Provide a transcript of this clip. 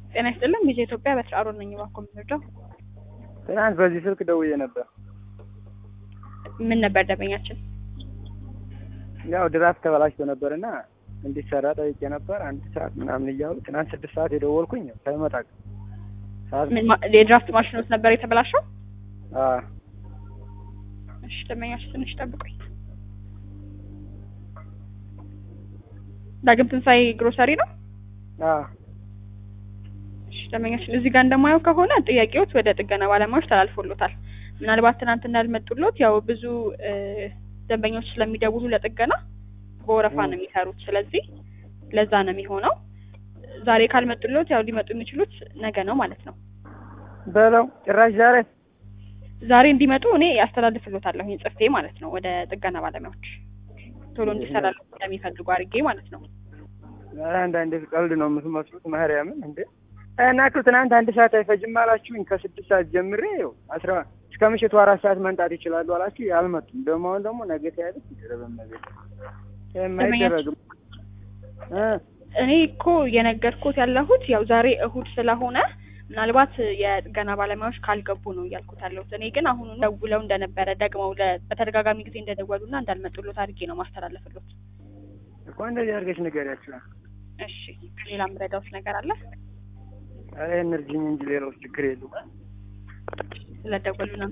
ጤና ይስጥልን ጊዜ ኢትዮጵያ በስራ አሮን ነኝ። እባክዎ የምንወደው ትናንት በዚህ ስልክ ደውዬ ነበር። ምን ነበር ደንበኛችን? ያው ድራፍት ተበላሽቶ ነበር እና እንዲሰራ ጠይቄ ነበር። አንድ ሰዓት ምናምን እያሉ ትናንት ስድስት ሰዓት የደወልኩኝ ሳይመጣ ሰዓት ምን ማ- የድራፍት ማሽኖት ነበር የተበላሸው? አ እሺ ደንበኛችን ትንሽ ጠብቁኝ። ዳግም ትንሣኤ ግሮሰሪ ነው? አ እሺ ደንበኛችን እዚህ ጋር እንደማየው ከሆነ ጥያቄዎች ወደ ጥገና ባለሙያዎች ተላልፎሎታል። ምናልባት ትናንት እንዳልመጡሎት ያው ብዙ እ፣ ደንበኞች ስለሚደውሉ ለጥገና በወረፋ ነው የሚሰሩት። ስለዚህ ለዛ ነው የሚሆነው። ዛሬ ካልመጡሎት ያው ሊመጡ የሚችሉት ነገ ነው ማለት ነው። በለው ጭራሽ ዛሬ ዛሬ እንዲመጡ እኔ ያስተላልፍሎታለሁ ይህን ጽፌ ማለት ነው ወደ ጥገና ባለሙያዎች ቶሎ እንዲሰራሉ እንደሚፈልጉ አድርጌ ማለት ነው። ኧረ አንዳንዴ ቀልድ ነው የምትመስሉት። ማርያምን እንዴ እና እኮ ትናንት አንድ ሰዓት አይፈጅም አላችሁኝ። ከስድስት ሰዓት ጀምሬ ይኸው አስራ እስከ ምሽቱ አራት ሰዓት መምጣት ይችላሉ አላችሁ። አልመጡም። ደግሞ አሁን ደግሞ ነገ ተያለች ይደረበም ነገር የማይደረግም እ እኔ እኮ የነገርኩት ያለሁት ያው ዛሬ እሁድ ስለሆነ ምናልባት የጥገና ባለሙያዎች ካልገቡ ነው እያልኩት ያለሁት። እኔ ግን አሁኑ ደውለው እንደነበረ ደግመው ለ- በተደጋጋሚ ጊዜ እንደደወሉና እንዳልመጡሎት አድርጌ ነው ማስተላለፍሎት። እኮ እንደዚህ አድርገሽ ንገሪያቸው። እሺ ሌላ ምረዳውት ነገር አለ? ኧረ እርጅኝ እንጂ ሌላው ችግር የለውም። ስለደወሉና